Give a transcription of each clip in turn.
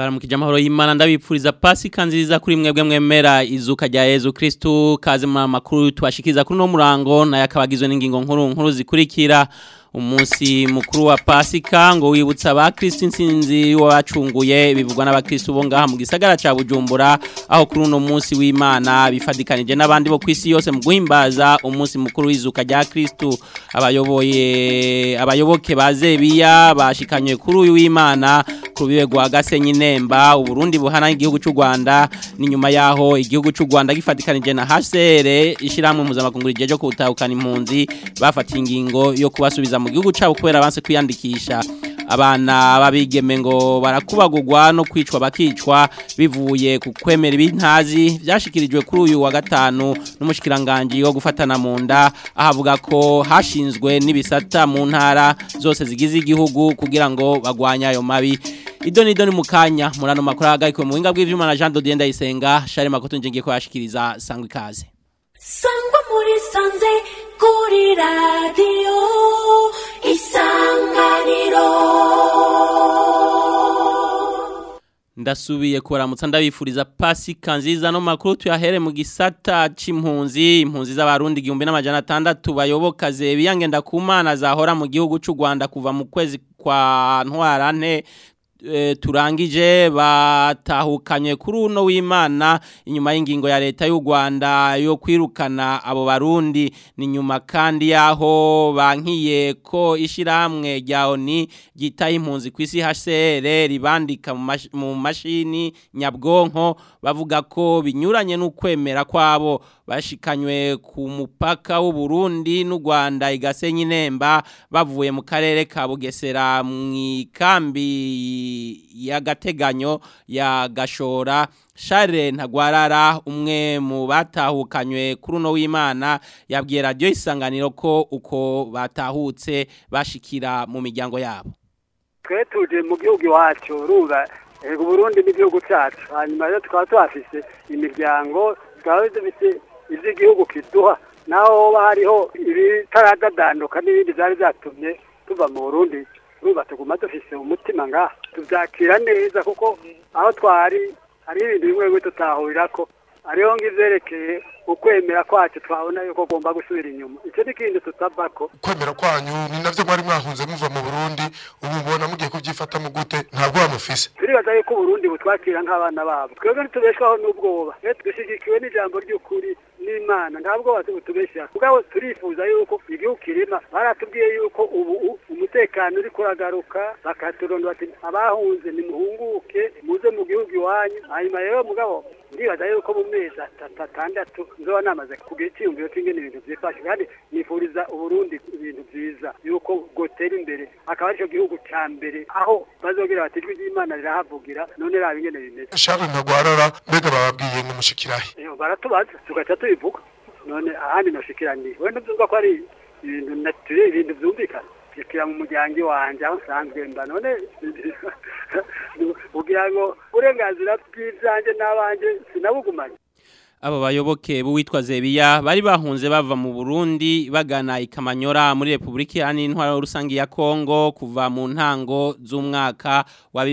ndabaramukije amahoro y'Imana ndabipfuriza pasika nziza kuri mwebwe mwemera izuka rya Yezu Kristu kaze mu makuru tubashikiza kuri no murango naye akabagizwe n'ingingo nkuru nkuru zikurikira umunsi mukuru wa pasika ngo wibutsa ba Kristo insinzi wabacunguye bivugwa n'abakristo bo ngaha mu gisagara ca Bujumbura aho kuri uno munsi w'Imana bifadikanije n'abandi bo kwisi yose mu guhimbaza umunsi mukuru w'izuka rya Kristo abayoboye abayoboke bazebiya bashikanywe kuri uyu w'Imana ku bibe gwa Gasenyi Nemba uburundi buhana igihugu cy'u Rwanda ni nyuma yaho igihugu cy'u Rwanda gifatikanije na HCR ishiramwe mpuzamakungu rijeje kutahukana impunzi bafatiye ingingo yo kubasubiza mu gihugu cyabo kubera abanse kwiyandikisha abana babigeme ngo barakubagurwa no kwicwa bakicwa bivuye ku kwemera ibintazi byashikirijwe kuri uyu wa gatanu n'umushikiranganje wo gufatana mu nda ahavuga ko hashinzwe n'ibisata mu ntara zose zigize igihugu kugira ngo bagwanye ayo mabi idoni idoni mukanya murano makuru ahagarikwe mu buhinga bw'ivyuma na Jean Dodier Ndayisenga Share Makoto nje ngiye ko yashikiriza sangwa ikaze sangwa muri sanze kuri radiyo isanganiro ndasubiye kubaramutsa ndabifuriza pasika nziza no makuru tuyahere mu gisata c'impunzi impunzi z'abarundi igihumbi n'amajana atandatu bayoboka zebiyange ndakumana zahora mu gihugu c'u Rwanda kuva mu kwezi kwa ntwarante turangije batahukanye kuri uno w'imana inyuma y'ingingo ya leta y'u Rwanda yo kwirukana abo barundi ni nyuma kandi yaho bankiye ko ishiramwe rya ONI gitaye impunzi ku isi HCR ribandika mu mashini nyabwonko bavuga ko binyuranye n'ukwemera kwabo bashikanywe ku mupaka w'u Burundi n'u Rwanda igasenyi nemba bavuye mu karere ka Bugesera mu ikambi y'agateganyo ya gashora Charles ntagwarara umwe mu batahukanywe kuri uno w'Imana yabwiye radio isanganiro ko uko batahutse bashikira mu miryango yabo twe tuje mu gihugu iwacu urumva ego Burundi n'igihugu cyacu hanyuma rero tukaba tuhafise imiryango tukaba dufite ivy'igihugu kiduha naho hoba hariho ibitaradanduka n'ibindi vyari vyatumye tuva mu Burundi urumva tuguma dufise umutima ngaha tuvyakira neza kuko aho twari hari ibintu bimwe bimwe tutahurirako hariho nk'ivyerekeye ukwemera kwacu twabona yuko ugomba gusubira inyuma icyo ni ikindi tutavako kwemera kwanyu ni navyo mwari mwahunze muva mu Burundi ubu mbona mugiye kuvyifata mu gute ntabwo bamufise turibaza yuko Burundi butwakira nk'abana babo twebwe ntitubeshwaho n'ubwoba rero dushigikiwe n'ijambo ry'ukuri n'imana ntabwo batubeshya mugabo turifuza yuko igihugu kirima baratubwiye yuko ubu umutekano uri kuragaruka bakaturonda bati abahunze nimuhunguke muze mu gihugu iwanyu hanyuma rero mugabo ndibaza yuko mu mezi atandatu nzoba namaze kugira icyiyumviro cy'ingene ibintu byifashe kandi nifuriza uburundi ibintu byiza yuko bwotera imbere akaba aricyo gihugu cya mbere aho bazogira bati ijwi ry'imana rirahavugira none raba ingene bimeze Charles ntagwarara mbega bababwiye ngo mushikirahe baratubaza tugaca tubivuga none ahandi noshikiraniye we ntubyumva ko ari ibintu natire ibintu byumvikana shikira mu muryango iwanje aho nsanzwe mba none kugira ngo uburenganzira bw'ibyanjye n'abanje sinabugumanye abo bayoboke b'uwitwa Zebiya bari bahunze bava mu Burundi bagana ikamanyora muri Republika yani intwaro rusangi ya Kongo kuva mu ntango z'umwaka wa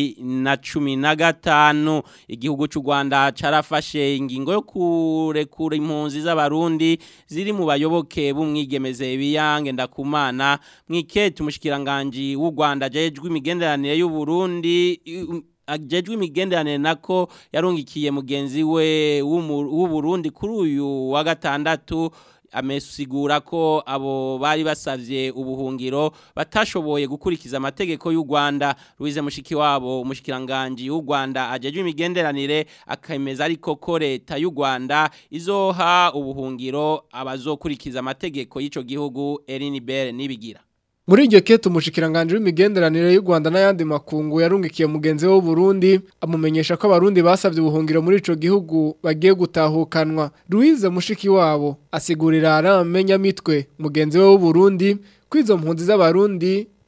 2015 igihugu cy'u Rwanda carafashe ingingo yo kurekura impunzi z'abarundi ziri mu bayoboke b'umwigemeze biyange ndakumana mwikete umushikiranganje w'u Rwanda jejwe imigenderanire y'u Burundi ajejwe imigenderanire nako yarungikiye mugenzi we w'u Burundi kuri uyu wa gatandatu amesigura ko abo bari basavye ubuhungiro batashoboye gukurikiza amategeko y'u Rwanda Louise Mushiki wabo umushikiranganje y'u Rwanda ajejwe imigenderanire akemeza ariko ko leta y'u Rwanda izoha ubuhungiro abazokurikiza amategeko y'ico gihugu Eline Bere nibigira Muri iryo kete umushikiranganje w'imigenderanire y'u Rwanda n'ayandi makungu yarungikiye mugenzi we Burundi amumenyesha ko abarundi basavye ubuhungiro muri ico gihugu bagiye gutahukanwa Louise Mushiki wabo asigurira aramenya mitwe mugenzi we Burundi kwizo mpunzi z'abarundi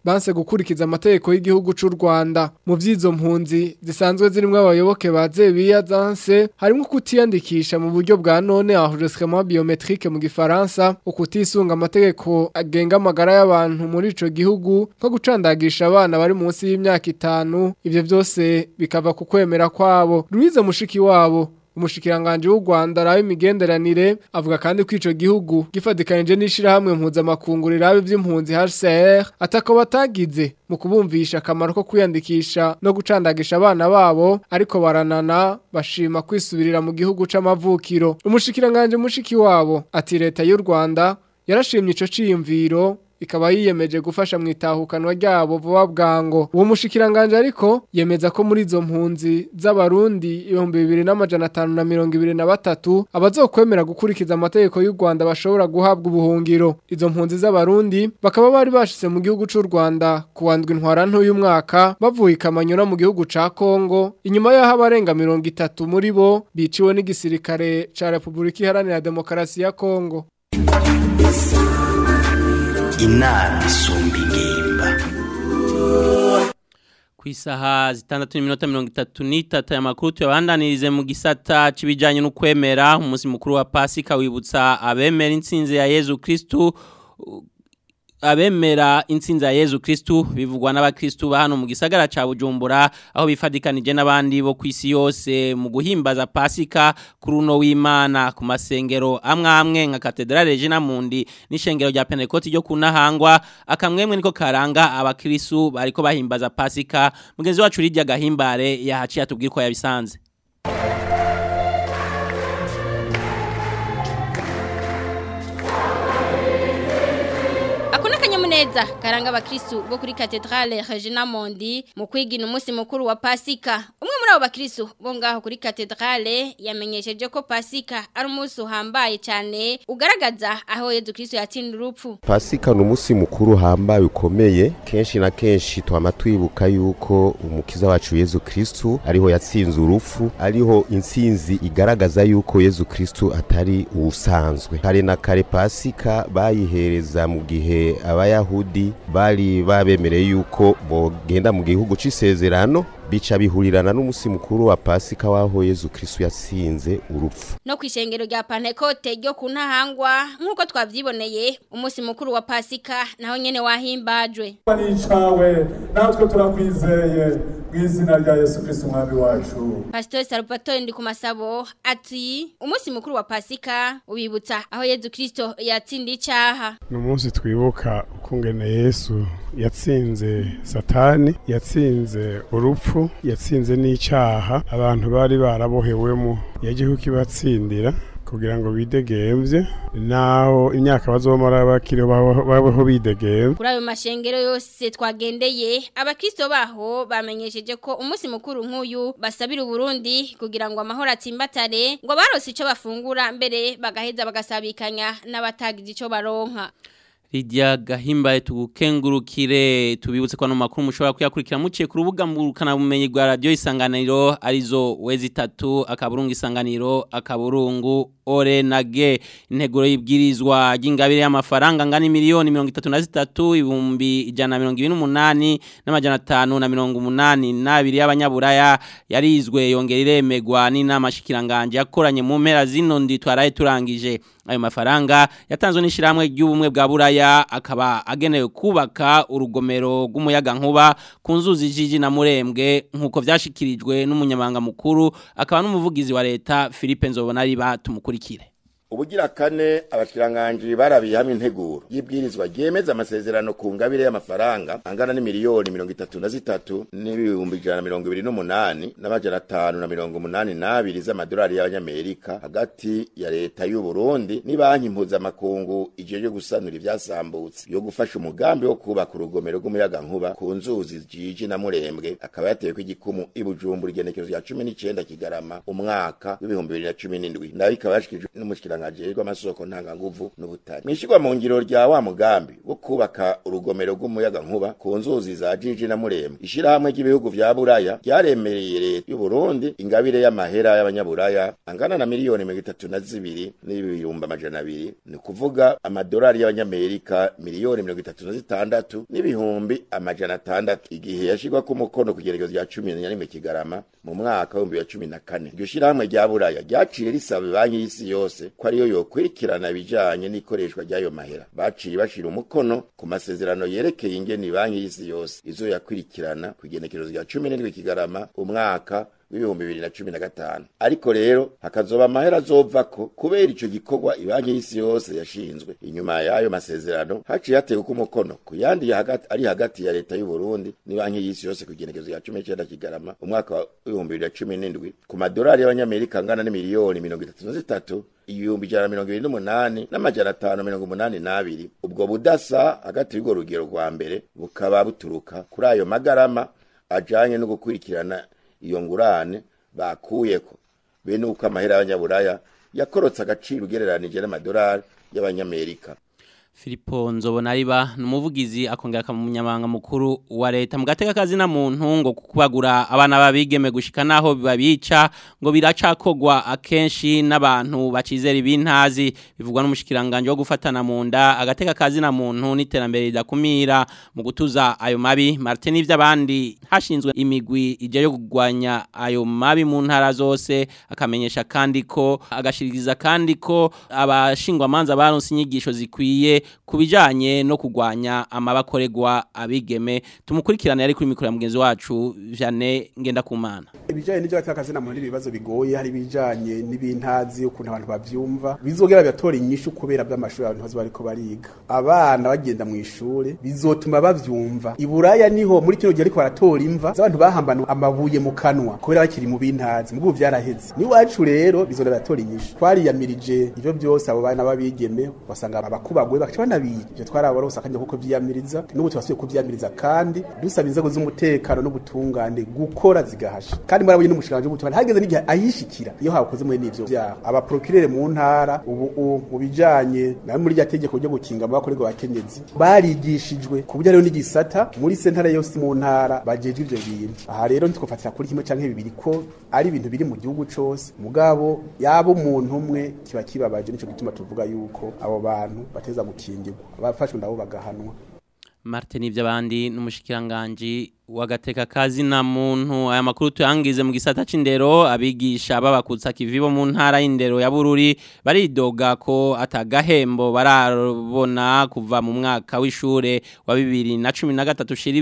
banse gukurikiza amategeko y'igihugu c'u Rwanda mu vyizo mpunzi zisanzwe zirimwo abayoboke ba Zebiya Zanse harimo kutiyandikisha mu buryo bwa none enregistrement biometrique mu gifaransa ukutisunga amategeko agenga amagara y'abantu muri ico gihugu nko gucandagisha abana bari munsi y'imyaka itanu ivyo vyose bikava ku kwemera kwabo Louise mushiki wabo umushikiranganje w'u Rwanda rawe imigenderanire avuga kandi ko ico gihugu gifadikanije n'ishirahamwe mpuzamakungu rirabe vy'impunzi HCR atako batagize mu kubumvisha akamaro ko kwiyandikisha no gucandagisha abana babo ariko baranana bashima kwisubirira mu gihugu c'amavukiro umushikiranganje mushiki wabo ati leta y'u Rwanda yarashimye ico ciyumviro ikaba yiyemeje gufasha mu itahukanwa ryabo vuba bwango uwo mushikiranganje ariko yemeza ko muri izo mpunzi z'abarundi ibihumbi bibiri n'amajana atanu na mirongo ibiri na batatu abazokwemera gukurikiza amategeko y'u Rwanda bashobora guhabwa ubuhungiro izo mpunzi z'abarundi bakaba bari bashitse mu gihugu c'u Rwanda kuwandwa intwara nto y'umwaka bavuye ikamanyura mu gihugu ca Kongo inyuma y'aho abarenga mirongo itatu muri bo biciwe n'igisirikare ca Republika Iharanira Demokarasi ya Kongo inama isumba ingimba ku isaha zitandatu n'iminota mirongo itatu n'itatu aya makuru tuyabandanirize mu gisata c'ibijanye n'ukwemera umunsi mukuru wa pasika wibutsa abemera intsinzi ya yezu kristu abemera intsinzi ya Yezu Kristu bivugwa n'abakristu ba hano mu gisagara ca Bujumbura aho bifadikanije n'abandi bo kwisi yose mu guhimbaza Pasika kuri uno w'Imana ku masengero amwe amwe nka Cathedrale Regina Mundi n'ishengero rya Pentecote ryo kunahangwa akamwemwe niko karanga abakristu bariko bahimbaza Pasika mugenzi wacu Lydia Gahimbare yahaciye atubwira ko yabisanze neza karanga abakristu bo kuri Cathedrale Regina Mondi mu kwigina umunsi mukuru wa Pasika umwe muri abo bakristu bo ngaho kuri Cathedrale yamenyesheje ko Pasika ari umunsi uhambaye cyane ugaragaza aho Yezu Kristo yatsinda urupfu Pasika ni umunsi mukuru uhambaye ukomeye kenshi na kenshi twama twibuka yuko umukiza wacu Yezu Kristo ariho yatsinze urupfu ariho intsinzi igaragaza yuko Yezu Kristo atari ubusanzwe kare na kare Pasika bayihereza mu gihe abaya abayahudi bari babemereye yuko bogenda mu gihugu c'isezerano bica bihurirana n'umusi mukuru wa Pasika waho Yezu Kristo yatsinze urupfu no kwishengero rya Pentecote ryo kuntahangwa nkuko twavyiboneye umusi mukuru wa Pasika naho nyene wahimbajwe nicawe natwe turakwizeye mwizina rya Yesu Kristo umwami wacu Pastor Salvatore ndi kumasabo ati umusi mukuru wa Pasika ubibutsa aho Yezu Kristo yatsinda icaha ni umunsi twibuka ukungene Yesu yatsinze satani yatsinze urupfu yatsinze n'icyaha abantu bari barabohewemo yagiye kukibatsindira kugira ngo bidegemvye naho imyaka bazomara bakiriho babeho bidegemvye kuri ayo mashengero yose twagendeye abakristo baho bamenyesheje ko umunsi mukuru nk'uyu basabira uburundi kugira ngo amahoro atsimbatare ngo barose ico bafungura mbere bagaheza bagasabikanya n'abatagize ico baronka Lydia Gahimbaye tugukengurukire tubibutse kwa no makuru mushobora kuyakurikira muciye ku rubuga mburukana bumenyi rwa radio isanganiro arizo wezi 3 akaburungu isanganiro akaburungu ore nage integuro y'ibwirizwa ry'ingabire y'amafaranga ngani miliyoni 33 ibumbi ijana 128 n'amajana 5 na 182 y'abanyaburaya yarizwe yongera iremegwa n'inama shikiranganje yakoranye mu mpera zino ndi twaraye turangije ayo mafaranga yatanzwe n'ishiramwe ry'ubumwe bwa buraya akaba agenewe kubaka urugomero rw'umuyaga nkuba ku nzuzi jiji na murembwe nk'uko vyashikirijwe n'umunyamabanga mukuru akaba n'umuvugizi wa leta Philippe Nzobona riba tumukurikire ubugira kane abakiranganji barabiye hamwe integuro y'ibwirizwa ryemeza amasezerano ku ngabire y'amafaranga angana n'imiliyoni mirongo itatu na zitatu n'ibihumbi ijana na mirongo ibiri n'umunani n'amajana atanu na mirongo umunani n'abiri z'amadolari y'abanyamerika hagati ya leta y'u Burundi n'ibanki mpuzamakungu ijejwe gusanura ivyasambutse yo gufasha umugambi wo kubaka urugomero rw'umuyaga nkuba ku nzuzi jiji na murembwe akaba yateweko igikumu i Bujumbura igenekerezo rya cumi n'icenda kigarama umwaka w'ibihumbi bibiri na cumi n'indwi nayo ikaba yashikirijwe n'umushikiranga n'umushikiranganje ajejwe amasoko ntanganguvu n'ubutare mwishirwa mu ngiro rya wa mugambi wo kubaka urugomero rw'umuyaga nkuba ku nzuzi za Jiji na Murembe ishirahamwe ry'ibihugu vya Buraya ryaremereye leta y'u Burundi ingabire y'amahera y'abanyaburaya angana na miliyoni mirongo itatu na zibiri n'ibihumbi amajana abiri ni kuvuga amadolari y'abanyamerika miliyoni mirongo itatu na zitandatu n'ibihumbi amajana atandatu igihe yashirwa ku mukono ku igerekezo rya cumi na rimwe kigarama mu mwaka w'ibihumbi bibiri na cumi na kane iryo shirahamwe rya buraya ryaciye risaba banki y'isi yose ko ariyo yokurikirana ibijanye n'ikoreshwa ry'ayo mahera baciye bashira umukono ku masezerano yerekeye ingene banki y'isi yose izo yakurikirana ku igenekerezo rya cumi n'indwi kigarama umwaka w'ibihumbi bibiri na cumi na gatanu ariko rero hakazoba amahera azovako kubera ico gikorwa ibanki y'isi yose yashinzwe inyuma y'ayo masezerano haciye hatewe ko umukono ku yandi ya hagati ari hagati ya leta y'u Burundi n'ibanki y'isi yose ku igenekerezo rya cumi n'icenda kigarama umwaka w'ibihumbi bibiri na cumi n'indwi ku madolari y'abanyamerika angana n'imiliyoni mirongo itatu na zitatu ibihumbi ijana na mirongo ibiri n'umunani n'amajana atanu mirongo umunani n'abiri ubwo budasa hagati y'urwo rugero rwa mbere bukaba buturuka kuri ayo magarama ajanye no gukurikirana iyo ngurane bakuyeko bene uko amahera y'abanyaburaya yakorotse agaciro ugereranije n'amadolari y'abanyamerika Filipo Nzobonariba numuvugizi akongera akamunyamanga mukuru wa leta mu gateka kazi na muntu ngo kubagura abana babigeme gushika naho bibabica ngo biracakogwa akenshi n'abantu bacizera ibintazi bivugwa n'umushikiranganje wo gufatana mu nda agateka kazi na muntu n'iterambere ridakumira mu gutuza ayo mabi Martin ivy'abandi hashinzwe imigwi ije yo kugwanya ayo mabi mu ntara zose akamenyesha kandi ko agashiriza kandi ko abashingwa manza baronse inyigisho zikwiye kubijanye no kugwanya amabakoregwa abigeme tumukurikirana yari kuri mikoro ya mugenzi wacu Jane ngenda kumana ibijanye n'ivyo batakazi na muri ibibazo bigoye hari bijanye n'ibintazi ukuntu abantu bavyumva bizogera byatora inyishu kubera by'amashuri abantu bazo bariko bariga abana bagenda mu ishure bizotuma bavyumva iburaya niho muri kino gihe ariko baratora imva z'abantu bahambana amabuye mu kanwa kubera bakiri mu bintazi mugu vyaraheze ni wacu rero bizogera byatora inyishu twariyamirije ivyo byose abo bana babigeme basanga abakubagwe bakaca banabiye ivyo twarabora usakanya kuko vyiyamiriza n'ubu tubasuye kuvyiyamiriza kandi dusaba inzego z'umutekano n'ubutungane gukora zigahasha kandi murabonye n'umushikanje w'ubutungane hageze n'igihe ayishikira iyo hakoze muri n'ivyo vyaha abaprokirere mu ntara ubu mu bijanye na muri rya tegeko ryo gukinga abakorerwa abakenyezi barigishijwe ku buryo hariho n'igisata muri sentare yose mu ntara bajejwe ivyo bintu aha rero ntitwofatira kuri kimwe canke bibiri ko ari ibintu biri mu gihugu cose mugabo yaba umuntu umwe kiba kibabaje nico gituma tuvuga yuko abo bantu bateza gukingirwa abafashwe nabo bagahanwa Martin ivy'abandi n'umushikiranganje wagateka kazi na muntu aya makuru tuyangize mu gisata c'indero abigisha babakutsa kivibo mu ntara y'indero ya Bururi baridoga ko atagahembo barabona kuva mu mwaka w'ishure wa 2013 shiri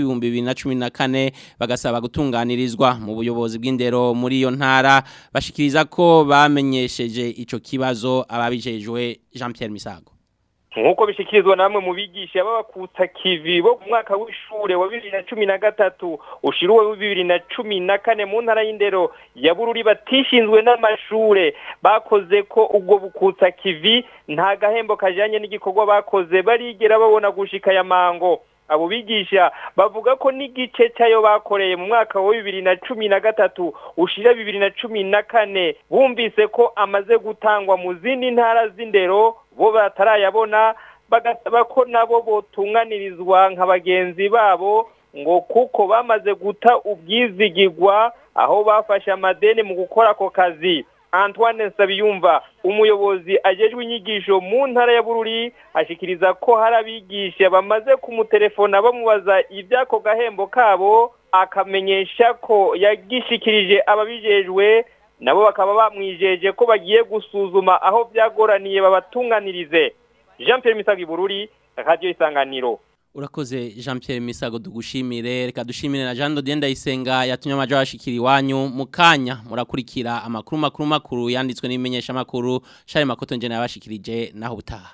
2014 bagasaba gutunganirizwa mu buyobozi bw'indero muri iyo ntara bashikiriza ko bamenyesheje ico kibazo ababijejwe Jean Pierre Misago nk'uko bishikirizwa namwe mu bigisha babakutsa kivi bo mu mwaka w'ishure wa bibiri na cumi na gatatu ushiruwe wa bibiri na cumi na kane mu ntara y'indero ya bururi batishinzwe n'amashure bakoze ko ubwo bukutsa kivi nta gahembo kajanye n'igikorwa bakoze barigera babona gushika ya mango abo bigisha bavuga ko n'igice cyayo bakoreye mu mwaka wa bibiri na cumi na gatatu ushira bibiri na cumi na kane bumvise ko amaze gutangwa mu zindi ntara z'indero bo batarayabona bagasaba ko nabo botunganirizwa nka bagenzi babo ngo kuko bamaze guta ubwizigirwa aho bafashe amadeni mu gukora ako kazi Antoine Nsabiyumva umuyobozi ajejwe inyigisho mu ntara ya Bururi ashikiriza ko hari abigisha bamaze kumutelefona bamubaza ibyako gahembo kabo akamenyesha ko yagishikirije ababijejwe nabo bakaba bamwijeje ko bagiye gusuzuma aho byagoraniye babatunganirize Jean Pierre Misagi Bururi Radio Isanganiro Urakoze Jean Pierre Misago dugushimire reka dushimire na Jean Dodienda Isenga yatumye amajo ashikiri wanyu mukanya murakurikira amakuru makuru makuru yanditswe n'imenyesha makuru Shari Makoto nje nabashikirije naho butaha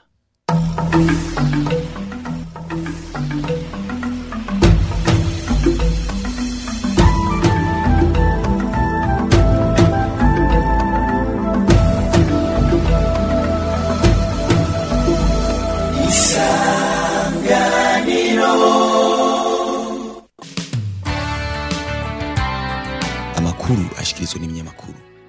amakuru ashikirizwa n'ibinyamakuru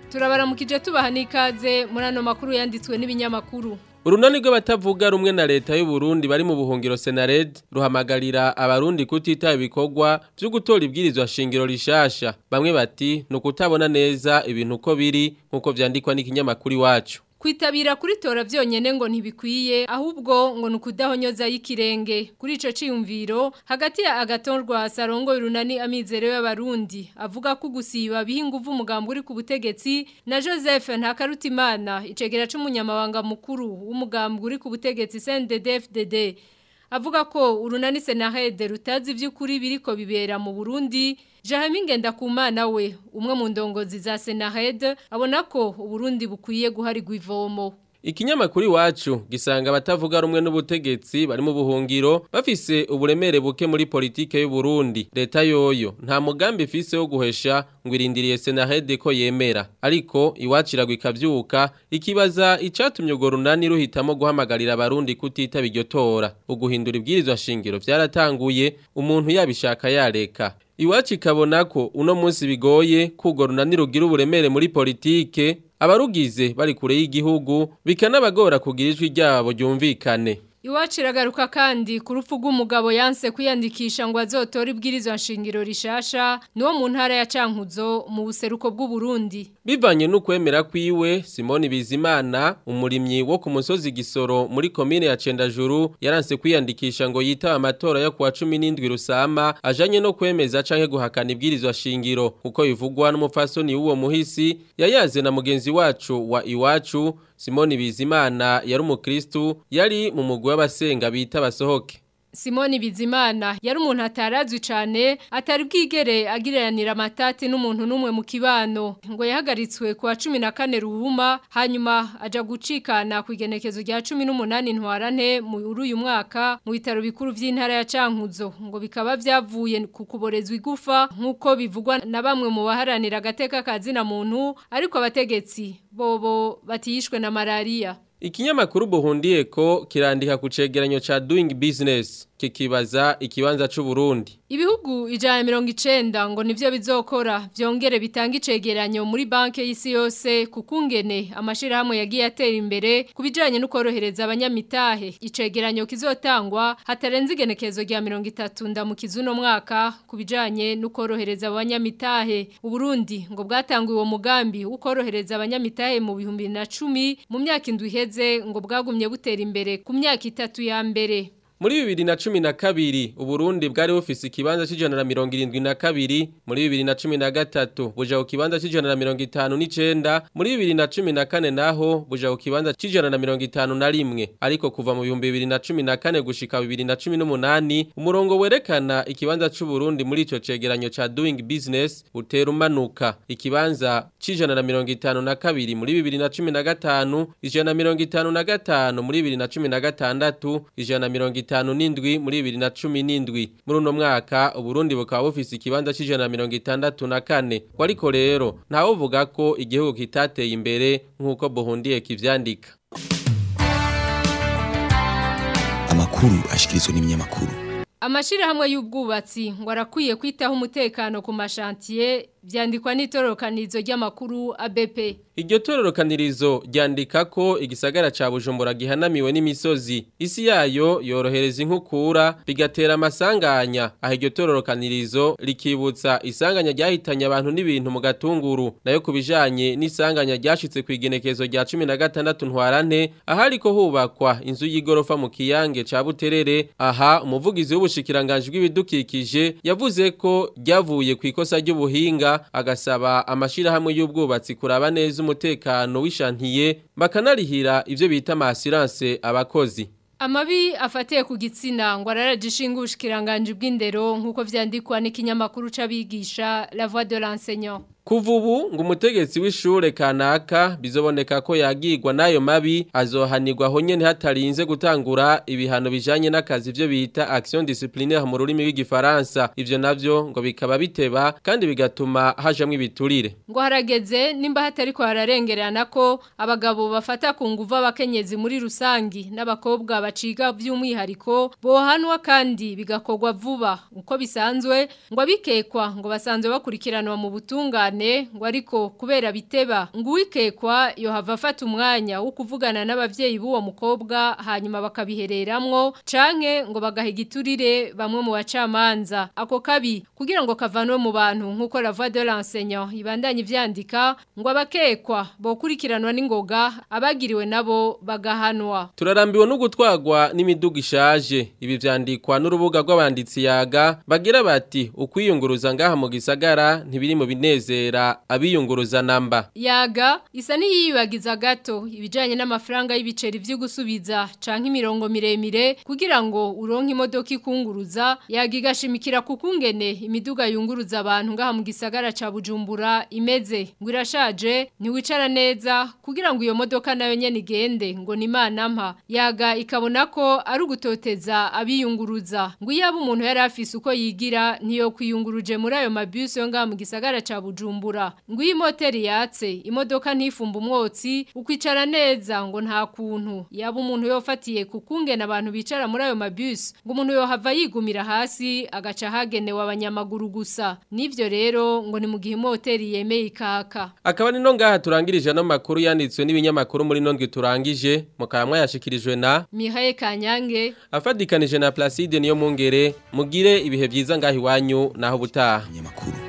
turabaramukije tubaha n'ikaze muri ano makuru yanditswe n'ibinyamakuru Urunani rw'abatavuga rumwe na leta y'u Burundi bari mu buhungiro Senared ruhamagarira abarundi kutita ibikorwa byo gutora ibwirizwa shingiro rishasha bamwe bati no kutabona neza ibintu uko biri nkuko vyandikwa n'ikinyamakuru iwacu Kwitabira kuri tora vyonyene ngo ntibikwiye ahubwo ngo nukudahonyoza y'ikirenge kuri ico ciyumviro hagati ya agatorwa sarongo urunani amizero y'abarundi avuga ko gusiba bihinguvu umugambo uri ku butegetsi na Joseph Ntakarutimana icegera c'umunyamabanga mukuru w'umugambo uri ku butegetsi CNDD-FDD avuga ko urunani Senahede rutazi vy'ukuri biriko bibera mu Burundi Jahami Ngendakumana we umwe mu ndongozi za Senahede abona ko Uburundi bukwiye guharirwa ivomo Ikinyamakuru iwacu gisanga abatavuga rumwe n'ubutegetsi bari mu buhungiro bafise uburemere buke muri politike y'u Burundi leta yoyo nta mugambi ifise wo guhesha ngo irindiriye Senahede ko yemera ariko iwaciragwa ikavyuka ikibaza icatumye ugo runani ruhitamo guhamagarira abarundi kutitaba iryo tora uguhindura ibwirizwa shingiro vyaratanguye umuntu yabishaka yareka Iwacu ikabona ko uno munsi bigoye kugo runani rugira uburemere muri politike abarugize bari kure y'igihugu bikanabagora kugira ijwi ryabo ryumvikane Iwacu iragaruka kandi ku rupfu rw'umugabo yanse kwiyandikisha ngo azotore ibwirizwa nshingiro rishasha niwo mu ntara ya Cankuzo mu buseruko bw'u Burundi Bivanye n'ukwemera kwiwe Simone Bizimana umurimyi wo ku musozi Gisoro muri komine ya Cendajuru yaranse kwiyandikisha ngo yitaba amatora yo kuwa 17 rusama ajanye no kwemeza canke guhakana ibwirizwa shingiro kuko bivugwa n'umupfasoni w'uwo muhisi yayaze na mugenzi wacu wa Iwacu Simone Bizimana yari umukristu yari mu mugwi w'abasenga bita basohoke Simoni Bizimana yari umuntu atarazwi cyane atari bwigere agiranira amatati n'umuntu n'umwe mu kibano ngo yahagaritswe ku wa 14 ruhuma hanyuma aja gucikana ku igenekezo rya 18 ntwarante muri uyu mwaka mu bitaro bikuru by'intara ya Cankuzo ngo bikaba byavuye ku kuborezwa igufa nk'uko bivugwa na bamwe mu baharanira agateka kazina muntu ariko abategetsi bobo batiyishwe na malaria Ikinyamakuru buhundiye ko kirandika ku cegeranyo ca doing business kikibaza ikibanza c'u Burundi. Ibihugu ijana mirongo icenda ngo nivyo bizokora vyongere bitanga icegeranyo muri banke y'isi yose kukungene amashirahamwe yagiye atera imbere kubijanye no korohereza abanyamitahe icegeranyo kizotangwa hatarenze igenekezo rya mirongo itatu ndamukiza uno mwaka kubijanye no korohereza abanyamitahe Uburundi ngo bwatanguye uwo mugambi wo korohereza abanyamitahe mu bihumbi na cumi mu myaka indwi iheze ngo bwagumye butera imbere ku myaka itatu ya mbere Muri bibiri na cumi na kabiri, Uburundi bwari bufise ikibanza c'ijana na mirongo irindwi na kabiri, muri bibiri na cumi na gatatu buja ku kibanza c'ijana na mirongo itanu n'icenda, muri bibiri na cumi na kane naho buja ku kibanza c'ijana na mirongo itanu na rimwe, ariko kuva mu bihumbi bibiri na cumi na kane gushika bibiri na cumi n'umunani, umurongo werekana ikibanza c'Uburundi muri ico cegeranyo ca doing business utera umanuka, ikibanza c'ijana na mirongo itanu na kabiri muri bibiri na cumi na gatanu, ijana na mirongo itanu na gatanu muri bibiri na cumi na gatandatu, ijana na mirongo itanu n'indwi muri bibiri na cumi n'indwi muri uno mwaka uburundi bukaba bufise ikibanza c'ijana na mirongo itandatu na kane ariko rero ntawuvuga ko igihugu kitateye imbere nk'uko buhundiye kivyandika amakuru ashikirizwa n'ibinyamakuru Amashirahamwe y'ubwubatsi ngo arakwiye kwitaho umutekano ku mashantiye vyandikwa n'itororokanizo ry'amakuru ABP. Iryo tororokanirizo ryandika ko igisagara ca Bujumbura gihanamiwe n'imisozi. Isi yayo yorohereza inkukura bigatera amasanganya. Aho iryo tororokanirizo rikibutsa isanganya ryahitanye abantu n'ibintu mu gatunguru. Nayo kubijanye n'isanganya ryashitse ku igenekezo rya 16 ntwarante ahariko hubakwa inzu y'igorofa mu kiyange ca Buterere. Aha umuvugizi w'ubushikiranganje bw'ibidukikije yavuze ko ryavuye ku ikosa ry'ubuhinga agasaba amashirahamwe y'ubwubatsi kuraba neza umutekano w'ishantiye bakanarihira ivyo bita amasiranse abakozi Amabi afatiye ku gitsina ngo ararajishinga ubushikiranganje bw'indero nk'uko vyandikwa n'ikinyamakuru c'abigisha La Voix de l'enseignant. Kuva ubu ngo umutegetsi w'ishure kanaka bizoboneka ko yagirwa n'ayo mabi azohanirwa aho nyene hatarinze gutangura ibihano bijanye n'akazi ivyo bita action disciplinaire mu rurimi rw'igifaransa ivyo navyo ngo bikaba biteba kandi bigatuma hajamwo ibiturire Ngo harageze nimba hatari ko hararengerana ko abagabo bafata ku nguvu abakenyezi muri rusangi n'abakobwa baciga by'umwihariko bohanwa kandi bigakorwa vuba uko bisanzwe ngo abikekwa ngo basanzwe bakurikiranwa mu butungane cane ngo ariko kubera biteba ngo uwikekwa yohava afata umwanya wo kuvugana n'abavyeyi b'uwo mukobwa hanyuma bakabihereramwo canke ngo bagaha igiturire bamwe mu bacamanza ako kabi kugira ngo kavanwe mu bantu nk'uko la voix de l'enseignant ibandanye ivyandika ngo abakekwa bokurikiranwa n'ingoga abagiriwe nabo bagahanwa Turarambiwe no gutwagwa n'imiduga ishaje ibi vyandikwa n'urubuga rw'abanditsi yaga bagira bati ukwiyunguruza ngaha mu gisagara ntibiri mu binezera abiyunguruza namba yaga isa n'iyibagiza gato ibijanye n'amafaranga y'ibiceri vyo gusubiza canke imirongo miremire kugira ngo uronke imodoka ikunguruza yaga igashimikira kukungene imiduga yunguruza abantu ngaha mu gisagara ca Bujumbura imeze ngo irashaje ntiwicara neza kugira ngo iyo modoka nayo nyene igende ngo ni imana mpa yaga ikabona ko ari ugutoteza abiyunguruza ngo iyo aba umuntu yari afise uko yigira ntiyo kwiyunguruje muri ayo mabisi yo ngaha mu gisagara ca Bujumbura ngo iyi moteri yatse imodoka ntifumba umwotsi ukwicara neza ngo nta kuntu yaba umuntu yofatiye kukungena abantu bicara muri ayo mabisi ngo umuntu yohava yigumira hasi agaca hagenewe abanyamaguru gusa nivyo rero ngo ni mu gihe moteri yemeye ikaka Akaba nino ngaha turangirije no makuru yanditswe n'ibinyamakuru muri nondwe turangije mukaba mwayashikirijwe na Mihaye Kanyange afadikanije na Placide niyo mungere mugire ibihe byiza ngaho iwanyu naho butaha